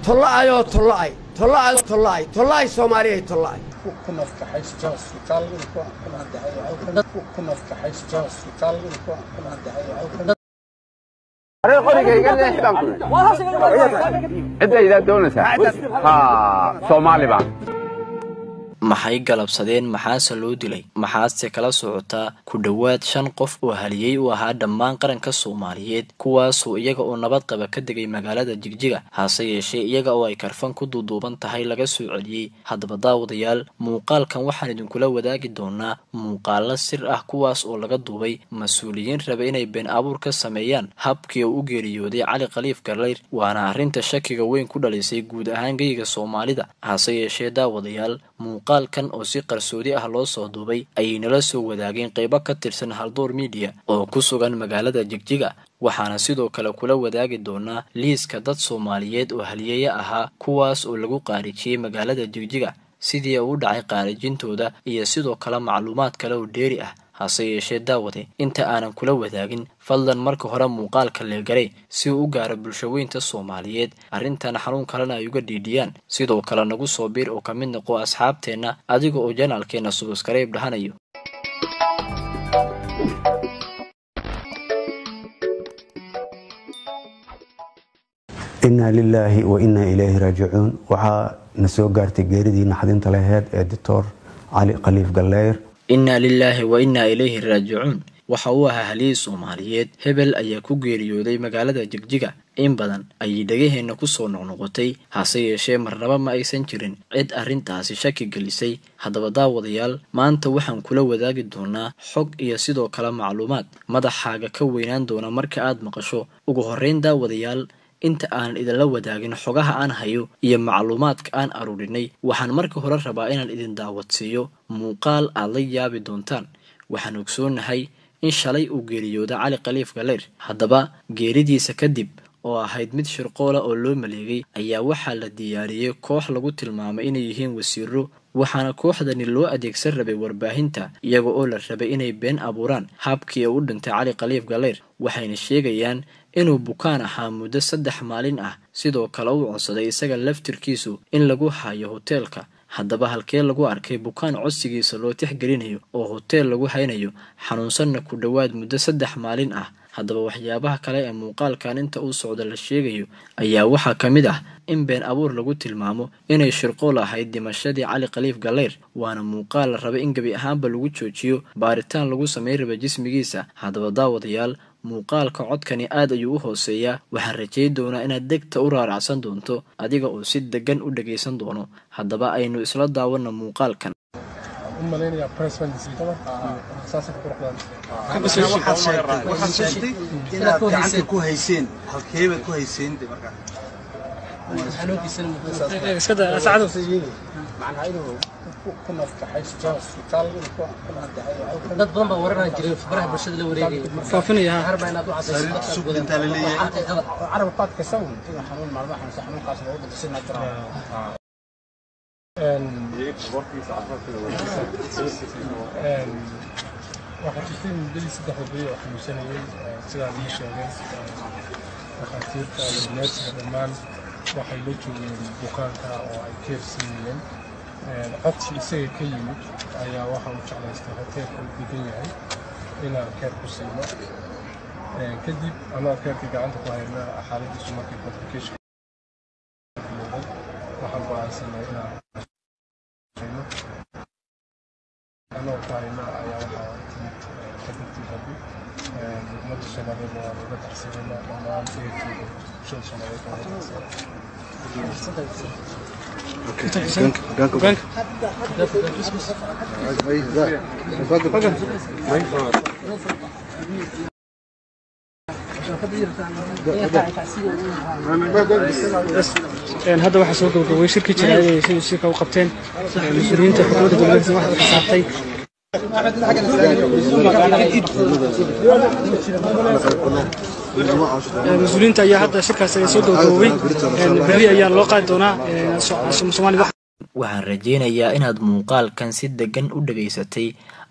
tolla'ayoo tolla'ay tolla'ay tolla'ay tolla'ay soomaaliyay tolla'ay ku nafkaxaysta isbitaalada ku kala ku nafkaxaysta isbitaalada ku kala أنا قولي قال لي إحدى عدة إذا دونسها ها صومالي بان maxay galabsadeen maxaase loo dilay maxaase kala socotaa ku dhowaad shan qof oo haliyey u ahaa dhammaan qaranka soomaaliyeed kuwaasoo iyaga oo nabad qaba ka degay magaalada jigjiga hase yeeshee iyaga oo ay karfan ku duuduuban tahay laga soo celiyey haddaba daawadayaal muuqaalkan waxaan idinkula wadaagi doonaa muuqaalo sir ah kuwaas oo laga duubay mas-uuliyiin raba inay been abuur ka sameeyaan habkii uu u geeriyooday cali khaliif garlayr waana arrinta shakiga weyn ku dhalisay guud ahaan geyga soomaalida hase yeeshee daawadayaal muuqaalkan oo si qarsoodi ah loo soo duubay ayay nala soo wadaageen qaybo ka tirsan haldoor midiya oo ku sugan magaalada jigjiga waxaana sidoo kale kula wadaagi doonaa liiska dad soomaaliyeed oo haliyeeye ahaa kuwaas oo lagu qaarijiyey magaalada jigjiga sidii u dhacay qaarijintooda iyo sidoo kale macluumaad kale oo dheeri ah hase yeeshee daawade inta aanan kula wadaagin fadlan marka hore muuqaalka leegaray si uu u gaaro bulshaweynta soomaaliyeed arrintan xanuun kalena ay uga dhiidhiyaan sidoo kale nagu soo biir oo ka mid noqo asxaabteenna adiga oo janaalkeenna subuskareeb dhahanayo inaa lilaahi wa inaa ilayhi raajicuun waxaa na soo gaartay geeridii naxdinta laheyd ee doctor cali khaliif galeyr innaa lilaahi wa innaa ilayhi raajicuun waxa uu ahaa haliyey soomaaliyeed hebel ayaa ku geeriyooday magaalada jigjiga in badan ayay dhegaheenna kusoo noqnoqotay hase yeeshee marnaba ma aysan jirin cid arrintaasi shaki gelisay haddaba daawadayaal maanta waxaan kula wadaagi doonaa xog iyo sidoo kale macluumaad madaxaaga ka weynaan doona marka aad maqasho ugu horreyn daawadayaal inta aanan idinla wadaagin xogaha aan hayo iyo macluumaadka aan aruurinay waxaan marka hore rabaa inaan idin daawadsiiyo muuqaal aad la yaabi doontaan waxaan ogsoonahay in shalay uu geeriyooda cali khaliif galeyr haddaba geeridiisa kadib oo ahayd mid shirqoola oo loo maleegay ayaa waxaa la diyaariyey koox lagu tilmaamay inay yihiin wasiiro waxaana kooxdani loo adeegsan rabay warbaahinta iyaga oo la rabay inay been abuuraan habkii uu u dhintay cali khaliif galeyr waxayna sheegayaan inuu bukaan ahaa muddo saddex maalin ah sidoo kale uu codsaday isaga laftirkiisu in lagu hayo hoteelka haddaba halkee lagu arkay bukaan codsigiisa loo tixgelinayo oo hoteel lagu haynayo xanuunsanna ku dhowaad muddo saddex maalin ah haddaba waxyaabaha kale ee muuqaalkan inta uu socda la sheegayo ayaa waxaa ka mid ah in been abuur lagu tilmaamo inay shirqool ahayd dhimashadii cali khaliif galeyr waana muuqaal la raba in gebi ahaanba lagu joojiyo baaritaan lagu samayn raba jismigiisa haddaba daawadayaal muuqaalka codkani aad ayuu u hooseeyaa waxaan rajay doonaa inaad degta u raaracsan doonto adiga oo si degan u dhagaysan doono haddaba aynu isla daawana muuqaalkan waxaad sheegtay inaad gacanta ku hayseen halkeebaad ku hayseen de markaa macnaha inuu ku nafkaxaysta isbitaalada ku kala dad badan baa waranaa jiray faraha bulshada la wareegaya harba inaad u sariirta sug intaa la leeyahay carab qaadka sawn inuu xanuun maalmaha xanuunsa xanuunkaas loogu dhinto si natural waxaa jirtay muddadii saddexda beri oo xanuunsanayay sidaa ii sheegay dhakhaatiirta iyo neersiga dhammaan waxay la joogeen bukaanka oo ay keer siinayeen codsi isaga ka yimid ayaa waxa uu jeclaystay hoteelka uu degan yahay inaan keer ku siino kadib anaa keerkii gacanta ku hayna xaaladiisu markay complication waxaan go'aansanay inaan anoo ku hayna ayaa waxaa timid kadibtii rabi ummadda soomaaliyeed waa laga darsanayna dhammaan ehelkeeda bulshada soomaaliyeed waa laga darsanay hadda waxaa soo gabagabay shirki jira ay shirka u qabteen mas-uuliyiinta xukuumadda dowladda waxaa ka saartay mas-uuliyiinta ayaa hadda shirkaas soo gabagabay berri ayaa loo qaadi doonaa soomaaliya waxaan rajaynayaa inaad muuqaalkan si degan u dhagaysatay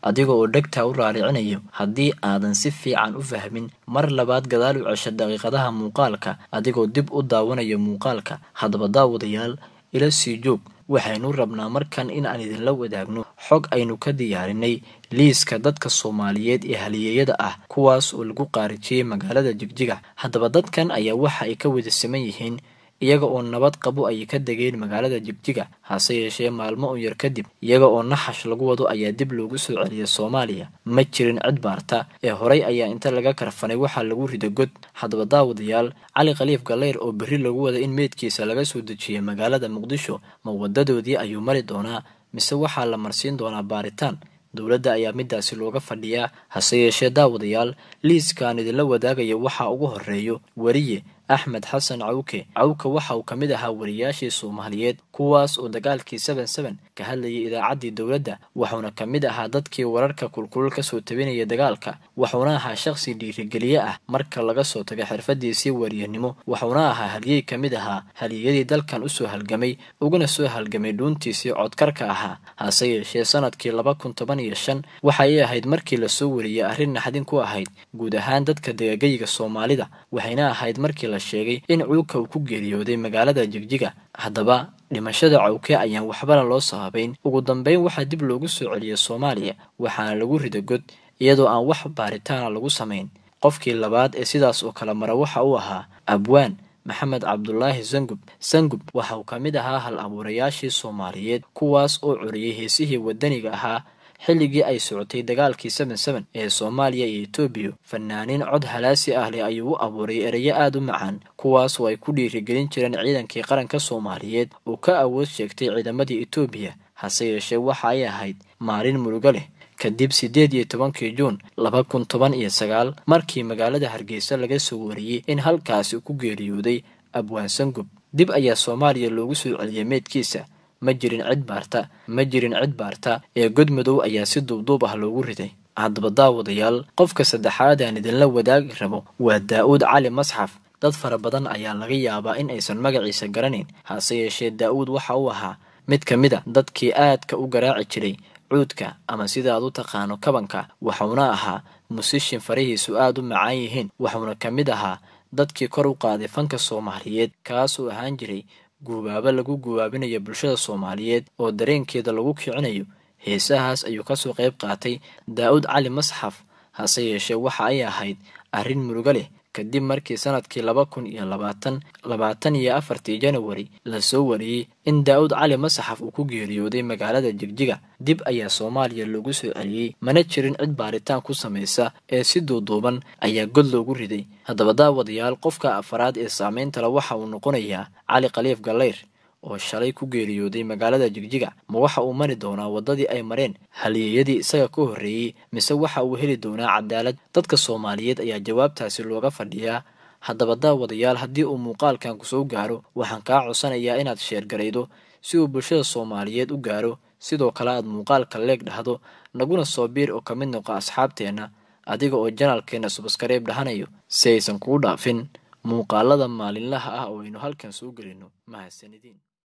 adiga oo dhegtaa u raaricinayo haddii aadan si fiican u fahmin mar labaad gadaal u cesha daqiiqadaha muuqaalka adigoo dib u daawanayo muuqaalka haddaba daawadayaal ila sii joog waxaynu rabnaa markan in aan idinla wadaagno xog aynu ka diyaarinay liiska dadka soomaaliyeed ee haliyeeyada ah kuwaas oo lagu qaarijiyey magaalada jigjiga haddaba dadkan ayaa waxa ay ka wada siman yihiin iyaga oo nabad qabo ayay ka degeen magaalada jigjiga hase yeeshee maalmo un yar kadib iyaga oo naxash lagu wado ayaa dib loogu soo celiyay soomaaliya ma jirin cid baarta ee horey ayaa inta laga karfanay waxaa lagu rida god haddaba daawadayaal cali khaliif galeyr oo berri lagu wada in meydkiisa laga soo dejiyay magaalada muqdisho ma wadadoodii ayuu mari doonaa mise waxaa la marsiin doonaa baaritaan dowladda ayaa midaasi looga fadhiyaa hase yeeshee daawadayaal liiskaan idinla wadaagaya waxaa ugu horeeyo weriye axmed xasan cawke cawke waxa uu ka mid ahaa wariyaashii soomaaliyeed kuwaas oo dagaalkii seben seben ka hadlayay idaacaddii dowladda wuxuuna ka mid ahaa dadkii wararka kulkulul ka soo tabinaya dagaalka wuxuuna ahaa shakhsi dhiirigeliye ah marka laga soo taga xirfadiisii wariyanimo wuxuuna ahaa halyey ka mid ahaa haliyadii dalkan usoo halgamay uguna soo halgamay dhuuntiisii codkarka ahaa hase yeeshee sanadkii laba kun toban iyo shan waxa ay ahayd markii lasoo wariyey arrin naxdin ku ahayd guud ahaan dadka degagayga soomaalida waxayna ahayd markii la sheegay in cuuka uu ku geeriyooday magaalada jigjiga haddaba dhimashada cawke ayaan waxbana loo sababayn ugu dambeyn waxaa dib loogu soo celiyay soomaaliya waxaana lagu rida god iyadoo aan wax baaritaana lagu samayn qofkii labaad ee sidaas oo kale mara waxa uu ahaa abwaan maxamed cabdulaahi sangub sangub waxa uu ka mid ahaa hal abuurayaashii soomaaliyeed kuwaas oo curiyey heesihii wadaniga ahaa xilligii ay socotay dagaalkii seben seben ee soomaaliya iyo etoobiya fanaaniin cod halaasi ah leh ayuu u abuuray ereyo aada u macaan kuwaas oo ay ku dhiirigelin jireen ciidankii qaranka soomaaliyeed oo ka awood sheegtay ciidamadii etoobiya hase yeeshee waxa ay ahayd maalin murugo leh kadib siddeed iyo tobankii juun laba kun toban iyo sagaal markii magaalada hargeysa laga soo wariyey in halkaasi ku geeriyooday abwaan sangub dib ayaa soomaaliya loogu soo celiyay meydkiisa ma jirin cid baarta ma jirin cid baarta ee god madow ayaa si duubduub ah loogu riday haddaba daawadayaal qofka saddexaad aan idinla wadaagi rabo waa daa-uud cali masxaf dad fara badan ayaa laga yaabaa in aysan magaciisa garanayn hase yeeshee daa-uud waxa uu ahaa mid ka mid a dadkii aadka u garaaci jiray cuudka ama sida aad u taqaano kabanka waxuuna ahaa musishin farihiisu aada u macaan yihiin wuxuuna ka mid ahaa dadkii kor u qaaday fanka soomaaliyeed kaasuu ahaan jiray guubaabo lagu guubaabinayo bulshada soomaaliyeed oo dareenkeeda lagu kicinayo heesahaas ayuu kasoo qayb qaatay daa-uud cali masxaf hase yeeshee waxa ay ahayd arrin murugo leh kadib markii sanadkii laba kun iyo labaatan labaatan iyo afartii janawari lasoo wariyey in daa-uud cali masaxaf uu ku geeriyooday magaalada jigjiga dib ayaa soomaaliya loogu soo celiyey mana jirin cid baaritaan ku samaysa ee si duuduuban ayaa god loogu riday haddaba daawadayaal qofka afaraad ee saamayntale waxa uu noqonayaa cali khaliif galeyr oo shalay ku geeriyooday magaalada jigjiga ma waxa uu mari doonaa waddadii ay mareen halyeeyadii isaga ka horreeyey mise waxa uu heli doonaa cadaalad dadka soomaaliyeed ayaa jawaabtaasi looga fadhiyaa haddaba daawadayaal haddii uu muuqaalkan ku soo gaaro waxaan kaa codsanayaa inaad sheergaraydo si uu bulshada soomaaliyeed u gaaro sidoo kale aad muuqaalka leeg dhahdo naguna soo biir oo ka mid noqa asxaabteenna adiga oo janaalkeenna subskareeb dhahanayo si aysan kuu dhaafin muuqaalada maalinlaha ah oo aynu halkan soo gelino mahadsanidin